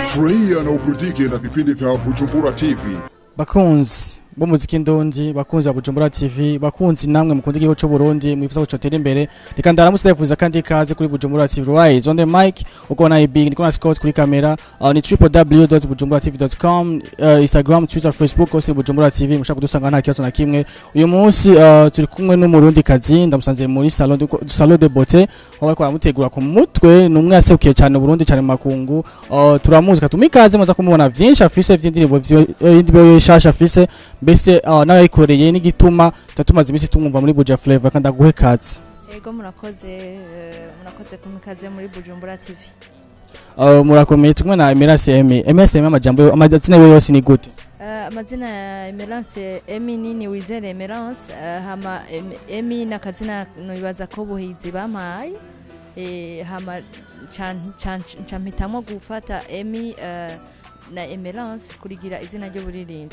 Furahia na uburudike na vipindi vya Bujumbura TV. bakunzi b'umuziki ndundi bakunzi ba Bujumbura TV bakunzi namwe mukunda igihugu cy'u Burundi mwifuza gucotera imbere reka ndaramutse ndavuza kandi ikaze kuri Bujumbura TV right on the mic uko na big niko na Scott kuri kamera uh, ni www.bujumburatv.com uh, Instagram Twitter Facebook hose Bujumbura TV mushaka kudusanga nta kibazo na kimwe uyu munsi uh, turi kumwe n'umurundi kazi ndamusanze muri salon de, salon de beauté aho bariko baramutegura ku mutwe ni umwe yaserukiye cyane Burundi cyane mu makungu uh, turamuzi katuma ikaze muza kumubona vyinshi afise vy'indirimbo vy'indirimbo shasha afise mbese uh, n'ayayikoreye n'igituma tumaze iminsi tumwumva muri Buja Flavor kandi aguhe kazi Ego murakoze eh, murakoze kumikaze muri Bujumbura TV. uh, murakomeye tumwe na Emerance Emi Emerance Emi amajambo yo- amazina yiwe yose ni gute Eh, amazina ya Emerance Emi nini wizere Emerance eh, hama Em- Emi nakazina nibaza ko buhizi bampaye eh, hama can- can- campitamwo gufata Emi eh, na Emerance kurigira izina ry'uburirimbyi.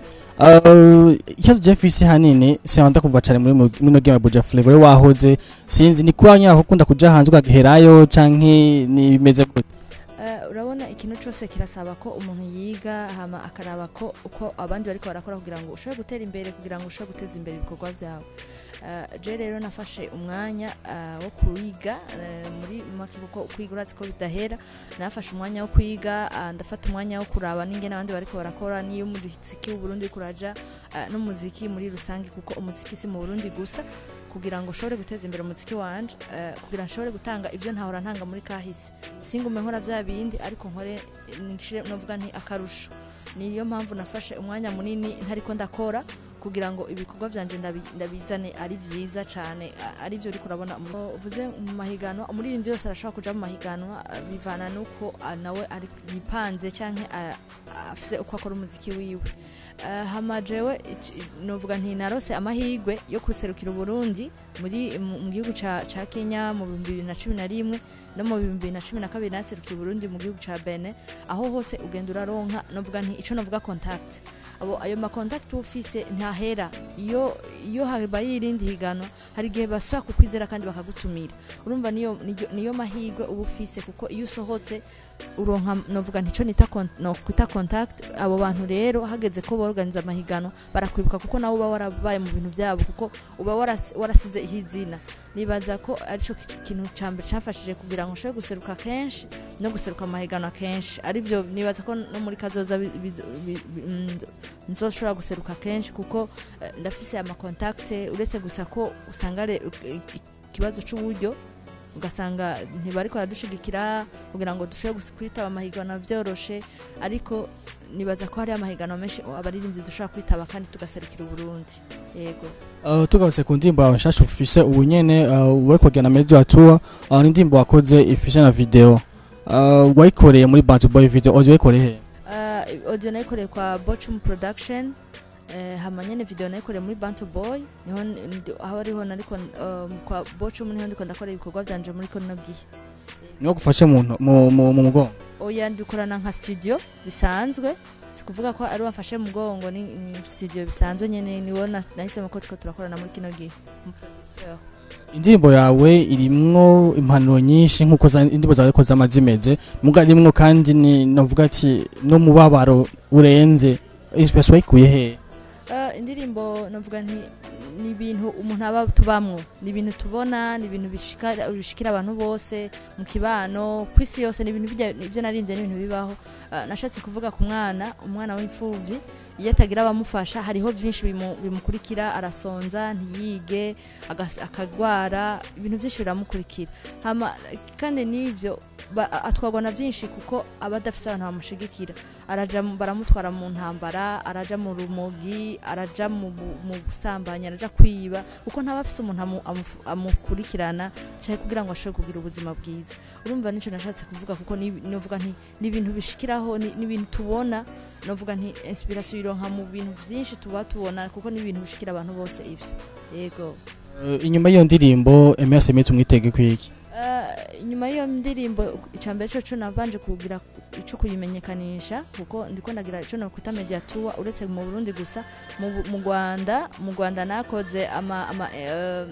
Uh, ikibazo Jeffisi hanini sinanda kumva cyane muri mu- muri no game ya Buja Flavor we wahoze sinzi ni kwa nyaho ukunda kuja hanze ukagiherayo canke ni bimeze gute Eh, urabona ikintu cyose kirasaba ko umuntu yiga hama akaraba ko uko abandi bariko barakora kugira ngo ushobore gutera imbere kugira ngo ushobore guteza imbere ibikorwa byawe Eh, je rero nafashe umwanya eh, wo kwiga eh, muri make kuko kwiga urazi ko bidahera nafashe umwanya wo kwiga ah, ndafata umwanya wo kuraba n'ingene abandi bariko barakora niyo umuziki w'uburundi uriko uraja eh, n'umuziki muri rusange kuko umuziki si mu burundi gusa kugira ngo ushobore guteza imbere umuziki wanje eh, kugira ngo nshobore gutanga ibyo ntahora ntanga muri kahise singume nkora bya bindi ariko nkore nshire novuga nti akarusho niyo mpamvu nafashe umwanya munini ntariko ndakora kugira ngo ibikorwa byanje ndabi- ndabizane ari byiza cyane a- ari byo uriko urabona mu- uvuze mu mahiganwa umuririmbyi wese arashobora kuja mu mahiganwa a, bivana n'uko a, nawe ari yipanze canke a- a- afise uko akora umuziki wiwe Eh, hama jewe ic- novuga nti narose amahirwe yo kuserukira uburundi muri mu mu gihugu ca ca kenya mu bihumbi bibiri na cumi na rimwe no mu bihumbi bibiri na cumi na kabiri naserukiye uburundi mu gihugu ca bene aho hose ugenda uraronka novuga nti ico novuga contact abo ayo makontakiti uba ufise ntahera iyo iyo habaye irindi higanwa hari igihe basubira kukwizera kandi bakagutumira urumva niyo niyo- niyo mahirwe uba ufise kuko iyo usohotse uronka novuga ntico nita kon- no kwita contact abo bantu rero hageze ko borganiza amahiganwa barakwibuka kuko nawe uba warabaye mu bintu byabo kuko uba waras- warasize ihizina nibaza ko arico ki- kintu ca mbere camfashije kugira ngo nshobore guseruka kenshi no guseruka amahiganwa kenshi arivyo nibaza ko no muri kazoza bi- bi- bi- bi- mm, nzoshobora guseruka kenshi kuko eh, ndafise amakontakte uretse gusa ko usanga re- i- i- ikibazo c'uburyo ugasanga ntibariko baradushigikira kugira ngo dushobore gus- kwitaba amahiganwa byoroshe ariko nibaza ko hari amahiganwa menshi abaririmbyi dushobora kwitaba kandi tugaserukira uburundi yego Uh, tugarutse ku ndirimbo yawe nshasha ufise ubu nyene uh, wari kugenda mezi wa tour uh, ni indirimbo wakoze ifise na video uh, wayikoreye muri Bantu Boy video audio wayikoreye he Uh, audio nayikoreye kwa Bochum Production eh, hama nyene video nayikoreye muri Bantu Boy niho ndi- aho ariho nariko um, kwa Bochum niho ndiko ndakora ibikorwa byanje muri kono gihe niwo gufashe mu nto- mu mu mu mugongo oya ndikorana nka studio bisanzwe sikuvuga ko ari wafashe mugongo ni, ni studio bisanzwe nyene niwo na- nahisemo ko turiko turakorana muri kino gihe Umuproducteur. indirimbo yawe irimwo impanuro nyinshi nk'uko za- indirimbo zawe ko zama zimeze muga irimwo kandi ni navuga ati n'umubabaro urenze inspiration wayikuye he Uh, indirimbo navuga nti ni ibintu umuntu aba tubamwo ni ibintu tubona ni ibintu bishika- bishikira abantu bose mu kibano ku isi yose ni ibintu bijya- ibyo naririmbye ni ibintu bibaho Uh, nashatse kuvuga ku mwana umwana w'imfuvyi iyo atagira abamufasha hariho byinshi bimu- bimukurikira arasonza ntiyige agas- akagwara ibintu byinshi biramukurikira hama kandi n'ibyo ba- atwarwa na byinshi kuko aba adafise abantu bamushigikira araja mu- baramutwara mu ntambara araja mu rumogi araja mu bu- mu busambanyi araja kwiba kuko ntaba afise umuntu amu- amufu- amukurikirana cyane kugira ngo ashobore kugira ubuzima bwiza urumva nico nashatse kuvuga kuko ni- novuga nti ni ibintu bishikiraho ni ni ibintu tubona novuga nti inspiration ironka mu bintu byinshi tuba tubona kuko ni ibintu bishikira abantu bose ivyo yego Uh, inyuma y'iyo ndirimbo Emerance Emi tumwitege kwiki Eh, inyuma y'iyo ndirimbo icambere cyo nabanje kugira ico kuyimenyekanisha kuko ndiko ndagira ico nokwita mediatua uretse mu Burundi gusa mu Bu- mu Rwanda mu Rwanda nakoze ama, ama eh,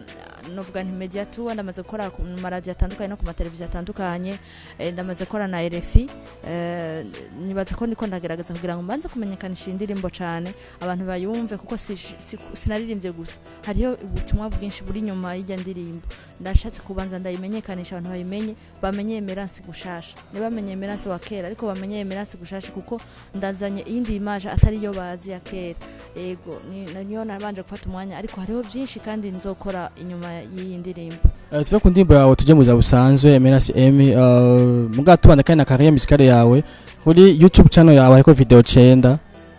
novuga nti media tour ndamaze gukora ku maradiyo atandukanye no ku mateleviziyo atandukanye eh, ndamaze gukora na RFI eh, nibaza ko ndiko ndagerageza kugira ngo mbanze kumenyekanisha iyi ndirimbo cyane abantu bayumve kuko si- si- sinaririmbye gusa hariho ubutumwa bwinshi buri inyuma y'ijya ndirimbo ndashatse kubanza ndayimenyekanisha abantu bayimenye bamenye emerance gushasha ntibamenye emerance wa kera ariko bamenye emerance gushasha kuko ndazanye iyindi imaje atari yo bazi ya kera ego ni- niyo nabanje gufata umwanya ariko hariho byinshi kandi nzokora inyuma y'iyi ndirimbo Eh, tuve ku ndirimbo yawe tujye mu buzima busanzwe Emerance Emi uh, muga tubanda kandi na carrière musicale yawe kuri YouTube channel yawe hariko video 9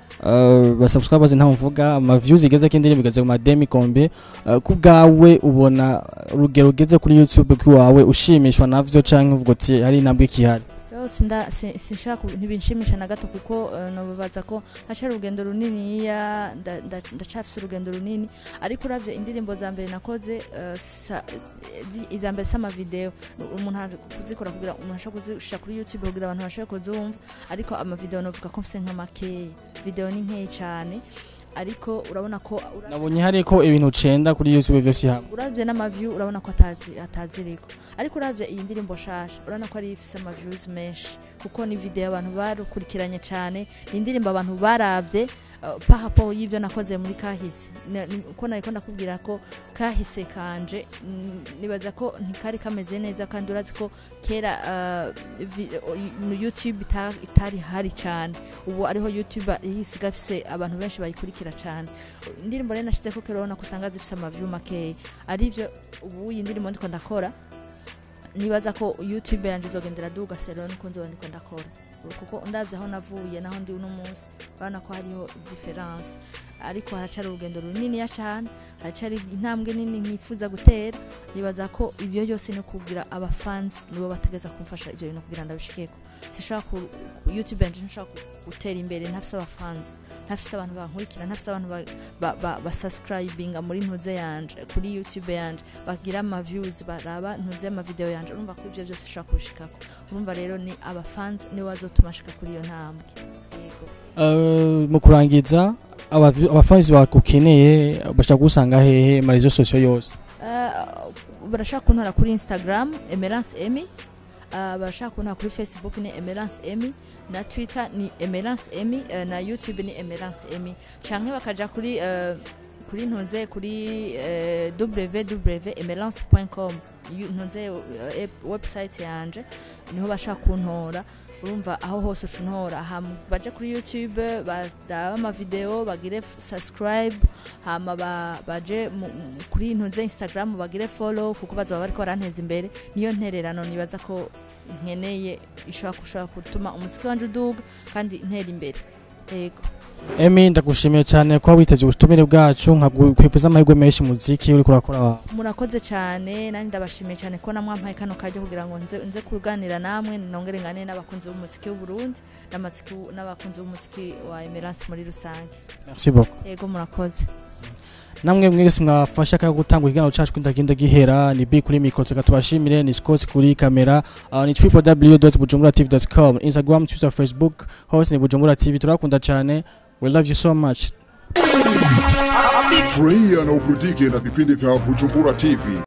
uh, basubscribers ntaho mvuga ama views igeze ko indirimbo igeze ku mademi kombe uh, ku bwawe ubona urugero ugeze kuri YouTube k'iwawe ushimishwa navyo canke uvuga uti hari intambwe ikihari yose nda si- sinshaka ku- ntibinshimisha na gato kuko eh, nobabaza ko hacari urugendo runiniya nda- nda- ndacafise urugendo runini ariko uravye indirimbo za mbere nakoze eh, sa- zi- iza mbere si amavideo umuntu ari kuzikora kugira umuntu ashobora kuzishira kuri youtube kugira abantu bashobore kuzumva ariko amavideo novuga ko mfise nka makeya video ni nkeyi cane ariko urabona ko uravye- nabonye hariko ibintu 9 kuri YouTube vyose hamwe uravye n'amaview urabona ko atazi ataziriko ariko uravye iyi ndirimbo shasha urabona ko ari ifise amaviews menshi kuko ni video abantu barukurikiranye cane ni indirimbo abantu baravye uh, pahapo y'ivyo nakoze muri kahise Na- ni- uko nariko ndakubwira ko kahise kanje mm, nibaza ko ntikari kameze neza kandi urazi ko kera uh, vi- o- youtube ita- itari hari cane ubu ariho youtube isiga ifise abantu benshi bayikurikira cane indirimbo rero nashizeko kera urabona ko usanga zifise amaview makeya arivyo ubu iyi ndirimbo ndiko ndakora nibaza ko youtube yanje izogendera duga sero niko nzoba ndiko ndakora kuko ndavye aho navuye naho ndi uno munsi urabona ko hariho difference ariko haracari urugendo runiniya cane haracari intambwe nini nkifuza gutera nibaza ko ibyo byose ni kugira abafans nibo bategeza kumfasha ivyo bintu kugira ndabishikeko sishobora ku ku- youtube yanje ntishobora ku- gutera imbere ntafise abafans ntafise abantu bankurikira ntafise abantu ba- ba- ba- basubscribinga muri ntuze yanje kuri youtube yanje bagira ama views baraba ntuze ama video yanje urumva ko ivyo byose ushobora kubishikako urumva rero ni abafans nibo bazotuma shika kuri iyo ntambwe yego Uh, mu kurangiza aba- abafanzi bagukeneye bashaka gusanga hehe mu rezo sosiyo yose Uh, barashaka kuntora kuri instagram emerance emy uh, barashaka kuntora kuri facebook ni emerance emy na twitter ni emerance emy uh, na youtube ni emerance emy canke bakaja kuri uh, kuri ntuze kuri uh, www emerance com ntuze uh, ep- website yanje niho bashaka kuntora urumva aho hose uca untora hama baje kuri youtube baraba amavideo bagire f- subscribe hama ba- baje mu- mu- kuri ntuze instagram bagire follow kuko bazaba bariko baranteza imbere niyo ntererano nibaza ko nkeneye ishobora gushobora gutuma umuziki wanje uduga kandi ntera imbere yego emi ndagushimiye cyane kuba witeze ubutumire bwacu nkakwifuza amahirwe menshi mu muziki uriko urakora wawe murakoze cyane nanjye ndabashimiye cyane ko namwampaye kano kajya kugira ngo nze, nze kuganira namwe nongere ngane n'abakunzi b'umuziki w'u Burundi n'amatsiki- n'abakunzi b'umuziki wa Emerance muri rusange merci beaucoup yego murakoze namwe mwese mwafasha ka gutanga ikiganiro cacu kwindagenda gihera ni bi kuri mikoro tuka tubashimire ni scott kuri kamera uh, ni www.bujumburatv.com instagram twitter facebook hose ni bujumbura tv turakunda cyane we love you so much Furahia na uburudike na vipindi vya Bujumbura TV.